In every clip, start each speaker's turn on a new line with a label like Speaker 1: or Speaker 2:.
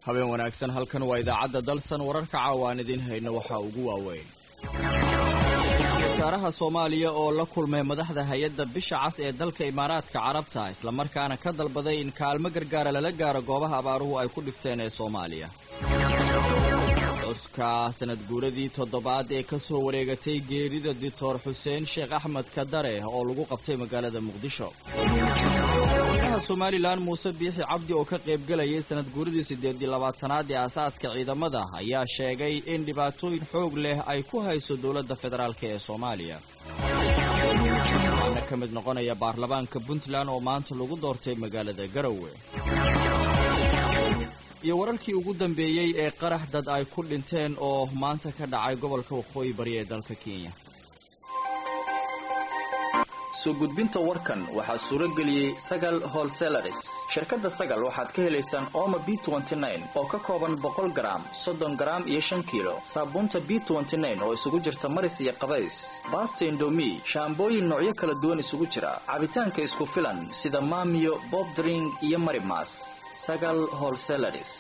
Speaker 1: habeen wanaagsan halkan waa idaacadda dalsan wararka caawa aan idiin hayno waxaa ugu waaweyn wasaaraha soomaaliya oo la kulmay madaxda hay-adda bisha cas ee dalka imaaraadka carabta islamarkaana ka dalbaday in kaalmo gargaara lala gaaro goobaha abaaruhu ay ku dhifteen ee soomaaliya cuska sanad guuradii toddobaad ee ka soo wareegatay geerida dictor xuseen sheekh axmed kadare oo lagu qabtay magaalada muqdisho madaxweynaha somalilan muuse biixi cabdi oo ka qaybgelayay sanad guuradii siddeed iyo labaatanaad ee aasaaska ciidamada ayaa sheegay in dhibaatooyin xoog leh ay ku hayso dowladda federaalk ee soomaaliya waxaana ka mid noqonaya baarlamaanka puntland oo maanta lagu doortay magaalada garowe iyo wararkii ugu dambeeyey ee qarax dad ay ku dhinteen oo maanta ka dhacay gobolka waqooyi bari ee dalka kenya
Speaker 2: soo gudbinta warkan waxaa suuro geliyey sagal holselaris shirkadda sagal waxaad ka helaysaan ooma b oo ka kooban boqol garaam soddon garaam iyo shan kiilo saabuunta b oo isugu jirta maris iyo qabays baasta indomi shaambooyin noocyo kala duwan isugu jira cabitaanka isku filan sida maamiyo bobdring iyo marimas sagal holselaris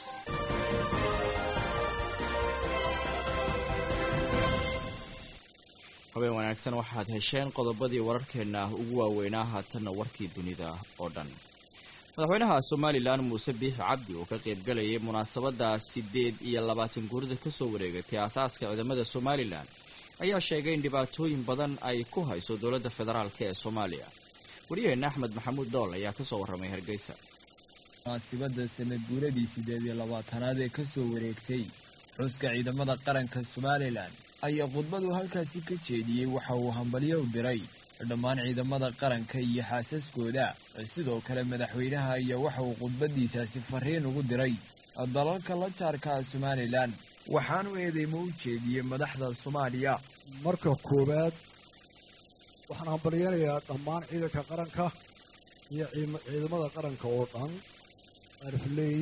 Speaker 1: habeen wanaagsan waxaad hesheen qodobadii wararkeenna ugu waaweynaa haatanna warkii dunida oo dhan madaxweynaha somalilan muuse biixi cabdi oo ka qaybgalayay munaasabadda siddeed iyo labaatan guurida ka soo wareegatay aasaaska ciidamada somalilan ayaa sheegay in dhibaatooyin badan ay ku hayso dowladda federaalk ee soomaaliya waryaheena axmed maxamuud dool ayaa kasoo warramay hargeysa
Speaker 3: munaasibadda sanad guuradii siddeed iyo labaatanaad ee ka soo wareegtay xuska ciidamada qaranka somalilan ayaa khudbadu halkaasi ka jeediyey waxa uu hambalyo u diray dhammaan ciidamada qaranka iyo xaasaskooda sidoo kale madaxweynaha ayaa waxa uu khudbadiisaasi fariin ugu diray dalalka la jaarka somalilan waxaanu eedeymo u jeediyey madaxda soomaaliya
Speaker 4: marka koowaad waxaan hambalyanayaa dhammaan ciidanka qaranka iyo ciidamada qaranka oo dhan arfley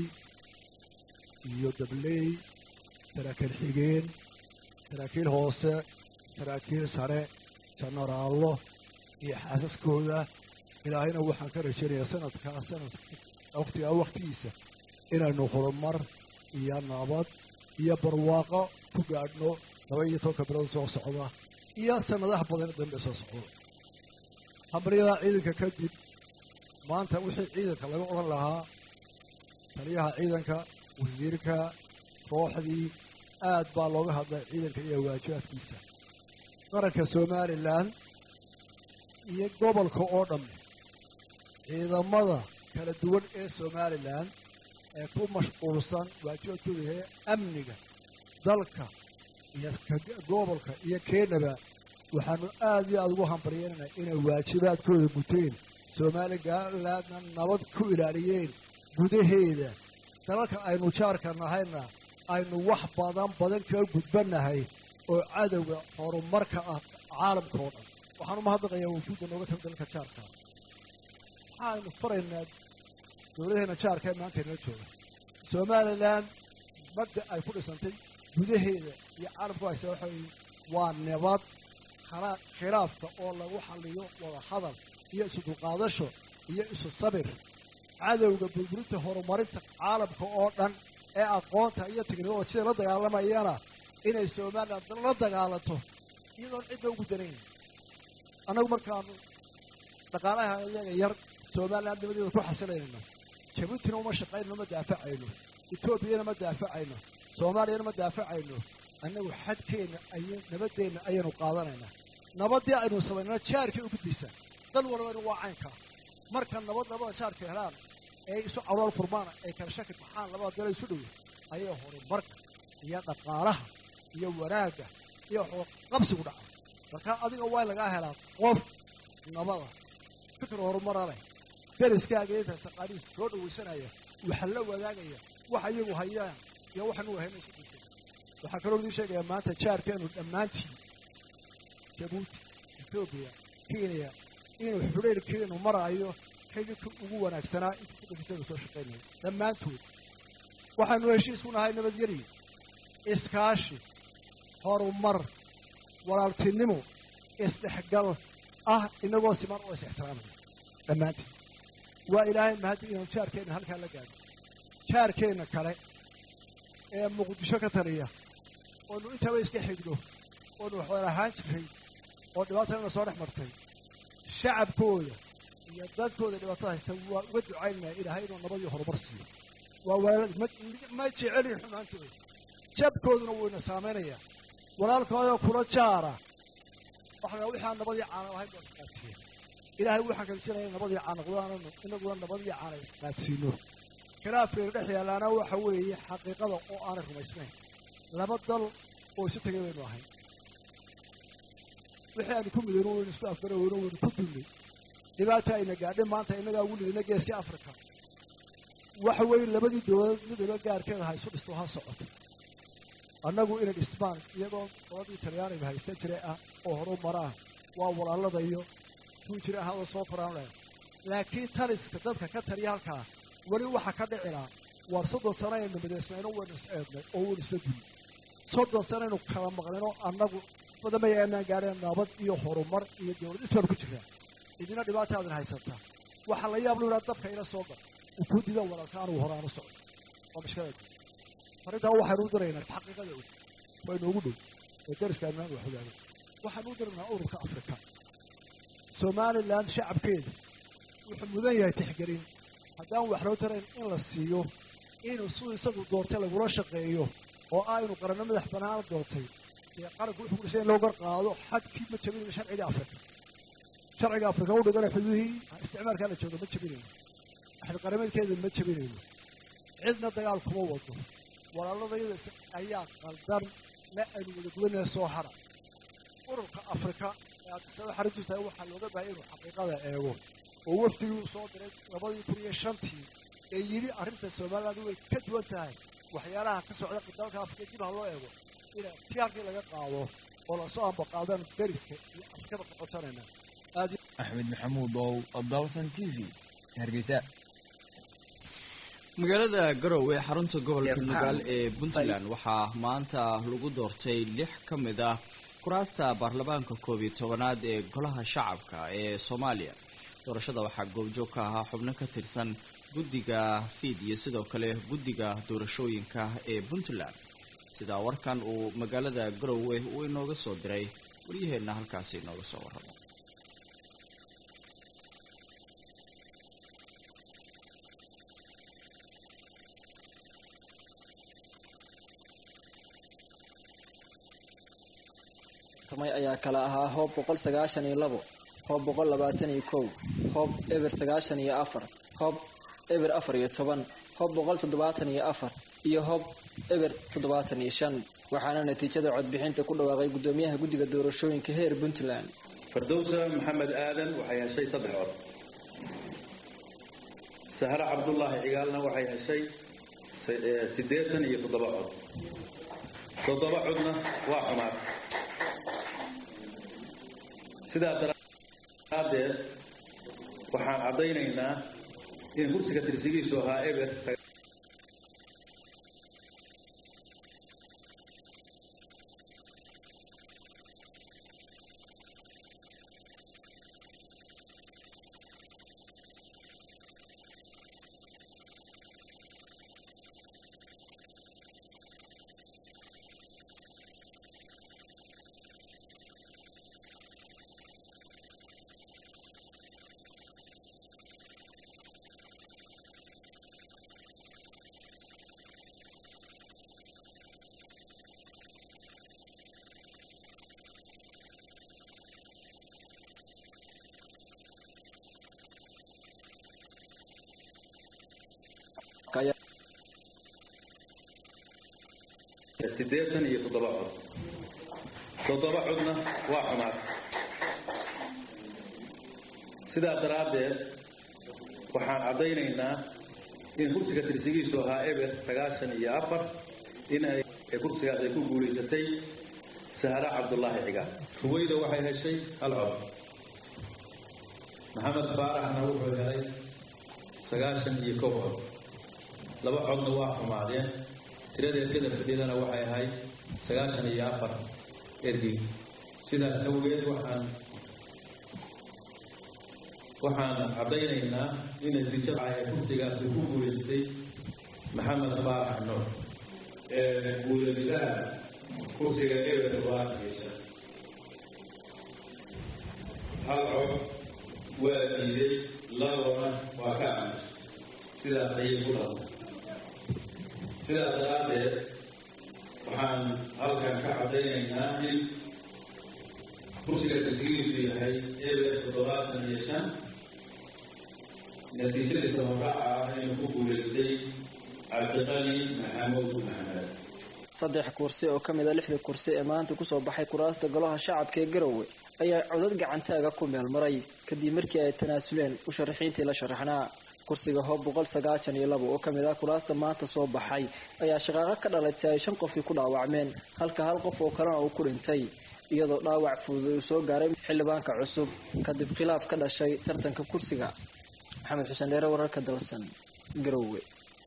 Speaker 4: iyo dabley saraakiil xigeen saraakiil hoose saraakiil sare jenaraallo iyo xaasaskooda ilaahayna waxaan ka rajaynayaa sanadkaa sanadka wakhtigaa wakhtigiisa inaynu horumar iyo nabad iyo barwaaqo ku gaadhno laba iyo tobanka bilood soo socda iyo sannadaha badan dambe soo socda hambalyadaa ciidanka kadib maanta wixii ciidanka laga odhan lahaa taliyaha ciidanka wasiirka kooxdii aad baa looga hadlay ciidanka iyo waajibaadkiisa qaranka somalilan iyo gobolka oo dhamme ciidamada kala duwan ee somalilan ee ku mashquulsan waajibaadkooda yahay amniga dalka iyo gobolka iyo keenaba waxaanu aad iyo aada ugu hambalyeynana inay waajibaadkooda guteen somalilandna nabad ku ilaaliyeen gudaheeda dalalka aynu jaarka nahayna aynu wax badan badan kaga gudbannahay oo cadowga horumarka ah caalamka oo dhan waxaan umahadnaqayaa wufuudda nooga taga dalka jaarka waxaaynu faraynaa dowladaheenna jaarka ee maanta inala jooga somalilan madda ay ku dhisantay gudaheeda iyo caalamku haysa waxa waa nabad khilaafka oo lagu xalliyo wada hadal iyo isu dulqaadasho iyo isu sabir cadowga burburinta horumarinta caalamka oo dhan ee aqoonta iyo teknolojiyada la dagaalamayana inay somalilan la dagaalanto iyadoon cidna ugu danayn annagu markaanu dhaqaalaha iyaga yar somalilan nimadeeda ku xasilaynayno jabuutina uma shaqaynno ma daafacayno etoobiyana ma daafacayno soomaaliyana ma daafacayno annagu xadkeenna ay nabadeenna ayaynu qaadanaynaa nabaddii aynu samaynana jaarkay u gudbaysaa dal walbana waa caynkaa marka nabad labada jaarka helaan ee isu calool furmaana ay kala shaki baxaan labada dalo isu dhowe ayay horumarka iyo dhaqaalaha iyo wanaagga iyo qabsigu dhaca marka adiga waa lagaa helaa qof nabada fikir horumara leh dariskaaga inta taqaaniis soo dhawaysanaya waxa la wadaagaya waxa iyagu hayaan iyo waxanu hayna isu dhisan waxaa kaloo idin sheegayaa maanta jaarkeenu dhammaantiin jabuuti etoobiya kenya inuu xudhayrkeenu maraayo xididka ugu wanaagsanaa inta kudhifitaynu soo shaqaynaya dhammaantood waxaanu heshiis ku nahay nabadgeli iskaashi horumar walaaltinimo isdhexgal ah inagoo siman oo is ixtiraamaya dhammaantiin waa ilaahay mahaddi inuu jaarkeenna halkaa la gaadho jaarkeenna kale ee muqdisho ka taliya oonu intaba iska xigno oonu waxwaan ahaan jiray oo dhibaatana soo dhex martay shacabkooda iyo dadkooda dhibaatada haysta waa uga ducaynaya ilaahay inuu nabad iyo horumar siiyo waa walaalad ma jecelin xumaantooda jabkooduna wuu ina saamaynayaa walaalkoodoo kula jaara waxaa wixaan nabadii caana ahayn baa isqaadsiiya ilaahay waxaan kala jiraya nabadii caana qudaananu inaguna nabadii caana isqaadsiino khilaafkeena dhex yaalaana waxa weeye xaqiiqada oo aanay rumaysnayn laba dal oo isu tegay baynu ahayn wixii aanu ku midayno waynu isku afgaraweyno waynu ku dullay dhibaata ayna gaadhay maanta innagaa ugu lidina geeskii africa waxa weeye labadii dowladood midaba gaarkeeda ha isu dhisto ha socoto annagu inay dhismaan iyadoo dabadii talyaaniga haysta jiray ah oo horu maraan waa walaalada iyo kuwii jiray ahaadoo soo koraan leh laakiin taliska dadka ka taliya halkaa weli waxa ka dhicilaa waar soddon sano aynu midaysnayno waynu is eednay oo waynu isla duli soddon sano aynu kala maqnayno annagu badamaya aanaan gaadheen nabad iyo horumar iyo dowlad isbaanu ku jirtaa idina dhibaataadin haysataa waxaa la yaab lu yidhaha dabka ila soo gal uu kuu dida walaalka anugu hore aanu socdo waa mashkilada arrintaa waxaynu u diraynaa xaqiiqada og waa inoogu dhow oo dariska ammaan wax ogaado waxaanu u diraynaa ururka afrika somalilan shacabkeeda wuxuu mudan yahay tixgelin haddaan wax loo tarayn in la siiyo inuu siduu isagu doortay lagula shaqeeyo oo ah inuu qaranno madax banaana doortay dee qaranku wuxuu kulisay in loo gar qaado xadkii ma jabinayno sharciga afrika sharciga afrika u dhigana xuduudihii isticmaalkaa la jooga ma jabinayno axad qarameedkeeda ma jabinayno cidna dagaal kuma wado walaaladayada ayaa qaldan la aynu wada gudanaya soo hara ururka afrika ee addisaba xarintu tahay waxaa looga baahaya inuu xaqiiqada eego oo wafdigii uu soo diray labadii kun iyo shantii ee yidhi arrinta somaliland way ka duwan tahay waxyaalaha ka socda dalka afrika dib ha loo eego ina tiyaarkii laga qaado oo lasoo ambaqaadaan dariska iyo afrikada qoqosanayna
Speaker 3: axmed maxamuud ow dalsan t v hargeysa
Speaker 1: magaalada garowe xarunta gobolka nugaal ee puntland waxaa maanta lagu doortay lix ka mid ah kuraasta baarlamaanka koob iyo tobanaad ee golaha shacabka ee soomaaliya doorashada waxaa goobjoog ka ahaa xubno ka tirsan guddiga fiid iyo sidoo kale guddiga doorashooyinka ee puntland sidaa warkan uu magaalada garowe uu inooga soo diray waryaheenna halkaasi inooga soo warramo
Speaker 5: tamay ayaa kala ahaa hoob boqol sagaashan iyo labo hoob boqol labaatan iyo kow hoob eber sagaashan iyo afar hoob eber afar iyo toban hoob boqol toddobaatan iyo afar iyo hoob eber toddobaatan iyo shan waxaana natiijada codbixinta ku dhawaaqay guddoomiyaha guddiga doorashooyinka heer puntland
Speaker 6: fardowsa maxamed aadan waxay heshay saddex cod sahre cabdulaahi cigaalna waxay heshay siddeetan iyo toddoba cod toddoba codna waa xumaad sidaa daraaddeed waxaan caddaynaynaa in kursiga tirsigiisu ahaa eber siddeetan iyo toddoba cod toddoba codna waa xumaad sidaa daraaddeed waxaan caddaynaynaa in kursiga tirsigiisu ahaa eber sagaashan iyo afar in ay kursigaas ay ku guulaysatay sahra cabdulaahi cigaal ruweyda waxay heshay hal cod maxamed faaraxna wuxuu helay sagaashan iyo kow cod laba codna waa xumaadeen tiradeed kadab fadhidana waxay ahayd sagaashan iyo afar ergey sidaas awgeed waxaan waxaan caddaynaynaa in natiijada ee kursigaas uu ku guulaystay maxamed faarax nuur guulaysaha kursiga eber toddobaatan iyo shan hal cod waa diiday labona waa ka aamus sidaas ayay ku dhaqan sidaas daraaddeed waxaan halkan ka caddaynaynaa in kursiga tasgiiriisu yahay eber toddobaatan iyo shan natiijadiisa horaaca ah inuu ku guulaystay cabdiqani maxamuud maxamed
Speaker 5: saddex kursi oo ka mid a lixda kursi ee maanta kusoo baxay kuraasta golaha shacabka ee garowe ayaa codad gacantaaga ku meel maray kadib markii ay tanaasuleen musharaxiintii la sharaxnaa kursiga hoob boqol sagaashan iyo labo oo kamid ah kuraasta maanta soo baxay ayaa shaqaaqo ka dhalatay ay shan qofii ku dhaawacmeen halka hal qof oo kalena uu ku dhintay iyadoo dhaawac fudud uu soo gaaray xildhibaanka cusub kadib khilaaf ka dhashay tartanka kursiga maxamed xuseen dheere wararka dalsan garowe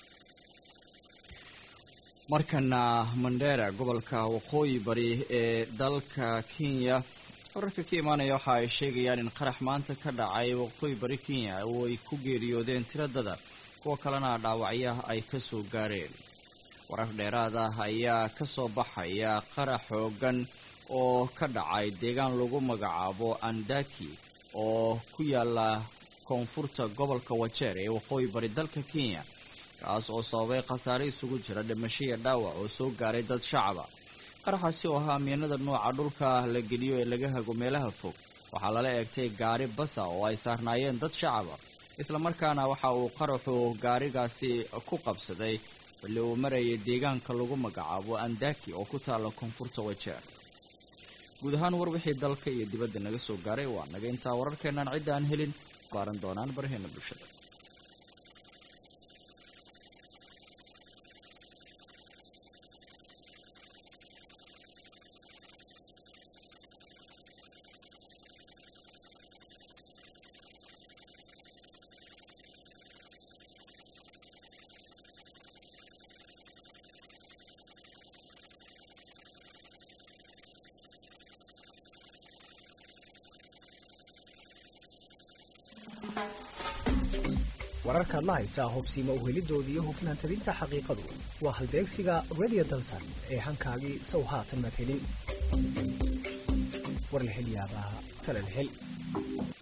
Speaker 1: markana mandera gobolka waqooyi bari ee dalka kenya wararka ka imaanaya waxa ay sheegayaan in qarax maanta ka dhacay waqooyi bari kenya oo ay ku geeriyoodeen tiradada kuwa kalena dhaawacya ay kasoo gaareen warar dheeraad ah ayaa kasoo baxaya qarax xoogan oo ka dhacay deegaan lagu magacaabo andaki oo ku yaala koonfurta gobolka wajeer ee waqooyi bari dalka kenya kaas oo sababay khasaare isugu jira dhimasho iyo dhaawac oo soo gaaray dad shacaba qaraxaasi oo ahaa miinada nooca dhulka la geliyo ee laga hago meelaha fog waxaa lala eegtay gaari basa oo ay saarnaayeen dad shacaba islamarkaana waxa uu qaraxu gaarigaasi ku qabsaday xilli uu marayay deegaanka lagu magacaabo andaki oo ku taala koonfurta wajeer guud ahaan war wixii dalka iyo dibadda naga soo gaaray waa naga intaa wararkeenaan cidda aan helin baaran doonaan baraheena bulshada
Speaker 7: wararkaad la haysaa hubsiima uhelidoodii iyo hufnaan tabinta xaqiiqadu waa halbeegsiga radio dalsan ee hankaagii sow haatan maad helin war la hel yaabaa tale la hel